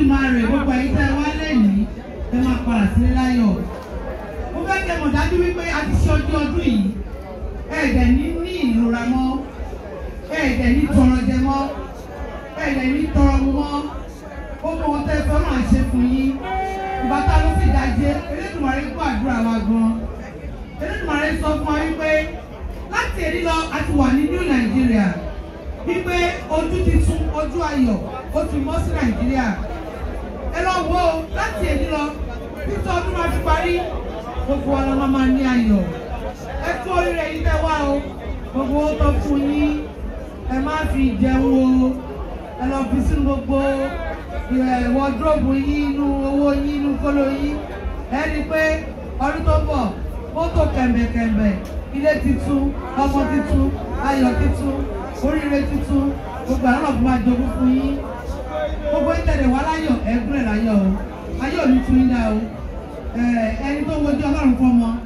Elédùmarè gbogbo ẹ̀yin tẹ́ ẹ wá lẹ́yìn ẹ máa padà sílé láyọ̀ mo fẹ́ kẹ́ mọ̀ dájú wípé a ti ṣe ọjọ́ ọdún yìí ẹ̀ẹ́dẹ̀ ní ní ìrora mọ́ ẹ̀ẹ́dẹ̀ ní tọrọ jẹ mọ́ ẹ̀ẹ́dẹ̀ ní tọrọ mu mọ́ gbogbo ohun tẹ́ fẹ́ máa ṣe fún yín ìgbà tá a lọ sí ìdajì Elédùmarè gbọ́ àdúrà wa gan Elédùmarè sọ fún wa wípé láti èdè lọ a ti wà ní New Nigeria wípé ojú ti tún ojú ayọ̀ ó ti mọ́ sí Nàìjíríà ẹ lọ wo láti èdè lọ títí ọdún máa fi parí gbogbo wa la máa máa ní ayọ̀ ẹ kú oríire yìí tẹ́ wá o gbogbo ó tọ́ fún yín ẹ má fi jẹun o ẹ lọ fi sínú gbogbo wọdúróòbù yín inú owó yín inú kóló yín ẹ rí i pé ọdún tó bọ̀ mọ́tò kẹ̀mbẹ̀kẹ̀mbẹ̀ ilé titun ọmọ titun ayọ̀ titun oríire titun gbogbo àwọn ọ̀gbìn máa jogún fún yín gbogbo ìtẹ̀lẹ̀ wá láyọ̀ ẹ̀gbọ́n ẹ̀ láyọ̀ o ayọ̀ ò ní tún yín dá o ẹni tó wojú ọlọ́run fún ọmọ